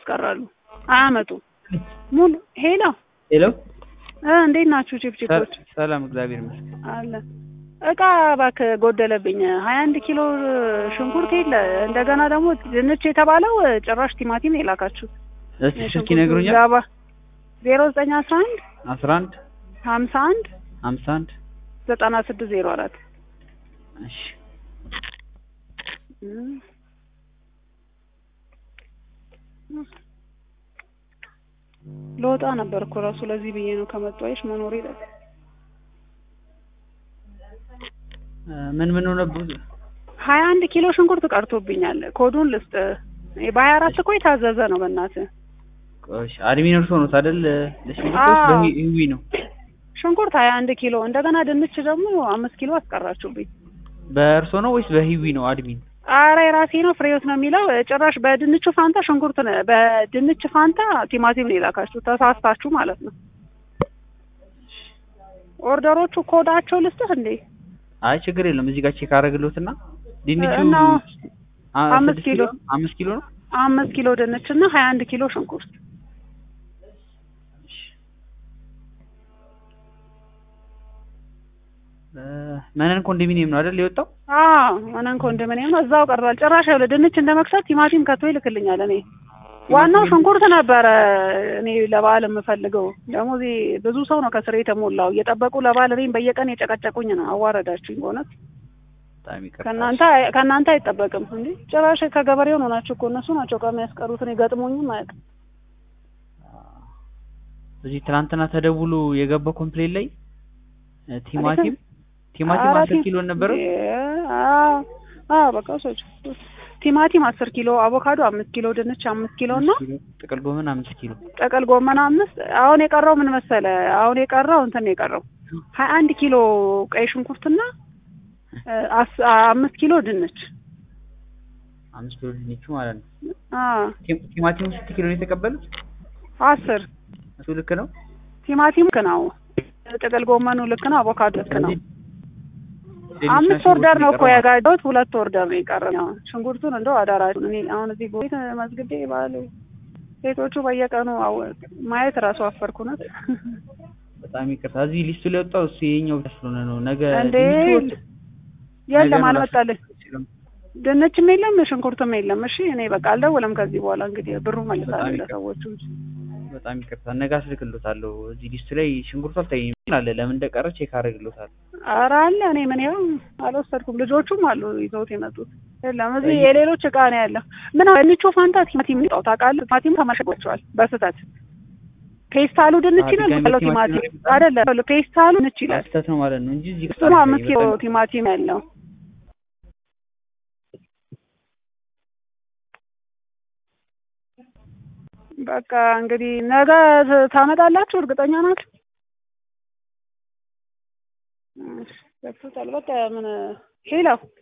ያስቀራሉ። አያመጡም። ሙሉ ሄሎ ሄሎ እ እንዴት ናችሁ ቺፕቺፖች? ሰላም እግዚአብሔር ይመስገን። አለ እቃ እባክህ ጎደለብኝ። ሀያ አንድ ኪሎ ሽንኩርት የለ እንደገና ደግሞ ድንች የተባለው ጭራሽ ቲማቲም ነው የላካችሁት። እስቲ ስልክ ይነግሩኛል። ዛባ ዜሮ ዘጠኝ አስራ አንድ አስራ አንድ ሀምሳ አንድ ሀምሳ አንድ ዘጠና ስድስት ዜሮ አራት እሺ ለወጣ ነበር እኮ ራሱ ለዚህ ብዬ ነው ከመጡ አይሽ መኖር ይላል። ምን ምን ሆነብህ? ሀያ አንድ ኪሎ ሽንኩርት ቀርቶብኛል። ኮዱን ልስጥ። በሀያ አራት እኮ የታዘዘ ነው በእናትህ። ቆሽ አድሚን እርሶ ነው አይደል? ለሽንኩርት አዎ። በህዊ ነው ሽንኩርት ሀያ አንድ ኪሎ እንደገና ድንች ደግሞ አምስት ኪሎ አስቀራችሁብኝ። በእርሶ ነው ወይስ በህዊ ነው አድሚን? አረ የራሴ ነው ፍሬዎት ነው የሚለው። ጭራሽ በድንቹ ፋንታ ሽንኩርት ነው፣ በድንች ፋንታ ቲማቲም ነው የላካችሁ። ተሳስታችሁ ማለት ነው። ኦርደሮቹ ኮዳቸው ልስጥህ እንዴ? አይ ችግር የለም እዚህ ጋር ቼክ አደረግልዎትና ድንቹ እና አ- አምስት ስድስት ኪሎ አምስት ኪሎ ነው። አምስት ኪሎ ድንች እና ሀያ አንድ ኪሎ ሽንኩርት እ፣ መነን ኮንዶሚኒየም ነው አይደል የወጣው? አዎ እኔን ኮንዶሚኒየም ነው እዛው ቀርቷል። ጭራሽ ያው ድንች እንደ መክሰት ቲማቲም ከቶ ይልክልኛል። እኔ ዋናው ሽንኩርት ነበረ እኔ ለበዓል የምፈልገው። ደግሞ እዚህ ብዙ ሰው ነው ከስሬ የተሞላው እየጠበቁ ለበዓል እኔም በየቀን የጨቀጨቁኝ ነው። አዋረዳችሁኝ በእውነት በጣም ይቅርታ። ከእናንተ ከእናንተ አይጠበቅም እንዴ! ጭራሽ ከገበሬው ነው ናቸው እኮ እነሱ ናቸው እቃ የሚያስቀሩት። እኔ ገጥሞኝም አያውቅም። እዚህ ትናንትና ተደውሎ የገባው ኮምፕሌን ላይ እ፣ ቲማቲም ቲማቲም ኧረ አስር ቲ- ኪሎ ነበረው። አዎ አዎ፣ በቃ ሰዎች ቲማቲም አስር ኪሎ፣ አቮካዶ አምስት ኪሎ፣ ድንች አምስት ኪሎ እና ጥቅል ጎመን አምስት ኪሎ ጥቅል ጎመን አምስት። አሁን የቀረው ምን መሰለ? አሁን የቀረው እንትን ነው የቀረው ሀያ አንድ ኪሎ ቀይ ሽንኩርትና እ፣ አስ- አምስት ኪሎ ድንች። አምስት ኪሎ ድንቹ ማለት ነው። አዎ ቲም- ቲማቲሙ ስንት ኪሎ ነው የተቀበሉት? አስር እሱ ልክ ነው። ቲማቲም ልክ ነው። ጥቅል ጎመኑ ልክ ነው። አቮካዶ ልክ ነው። ሌሎች አምስት ናቸው ኦርደር ነው እኮ የቀረው። ያጋጀሁት። ሁለት ኦርደር ነው የቀረው። ያው ሽንኩርቱን እንደው አዳራችሁን እኔ አሁን እዚህ ቤት መዝግቤ ባለ ሴቶቹ በየቀኑ አወ- ማየት እራሱ አፈርኩ እውነት። በጣም ይቅርታ። እዚህ ሊስቱ ላይ ወጣው እሱ የኛው ብቻ ስለሆነ ነው። ነገ እንዴ ድንቹ ወጥ- ነገ የለም ነው አልመጣልኝ። ላስረክብ ድንችም የለም ሽንኩርትም የለም። እሺ እኔ በቃ አልደውልም ከዚህ በኋላ እንግዲህ ብሩ መልሳለሁ በጣም ይቅርታ። ለሰዎቹ እንጂ። በጣም ይቅርታ። ነገ አስልክሎታለሁ። እዚህ ሊስቱ ላይ ሽንኩርቱ አልታየኝም አለ። ለምን እንደቀረ ቼክ አደርግሎታለሁ። ኧረ አለ እኔ ምን ያው አልወሰድኩም። ልጆቹም አሉ ይዘውት የመጡት የለም። እዚህ የሌሎች እቃ ነው ያለው። ምን ድንቹ ፋንታ ቲማቲም ሊጣው ታውቃለህ? ቲማቲም ተመሸጓቸዋል በስህተት ፔስታሉ ድንች አዎ፣ ይላል ድጋሚ ያለው ቲማቲም ቲማቲም ነው አይደለም። ፔስታሉ ድንች ይላል። ስህተት ነው ማለት ነው እንጂ እዚህ ጋር እሱ ነው አምስት ኪሎ በጣም- ቲማቲም ያለው። በቃ እንግዲህ ነገ ት- ታመጣላችሁ እርግጠኛ ናችሁ? እሺ፣ ገብቶታል። በቃ ምን ሄሎ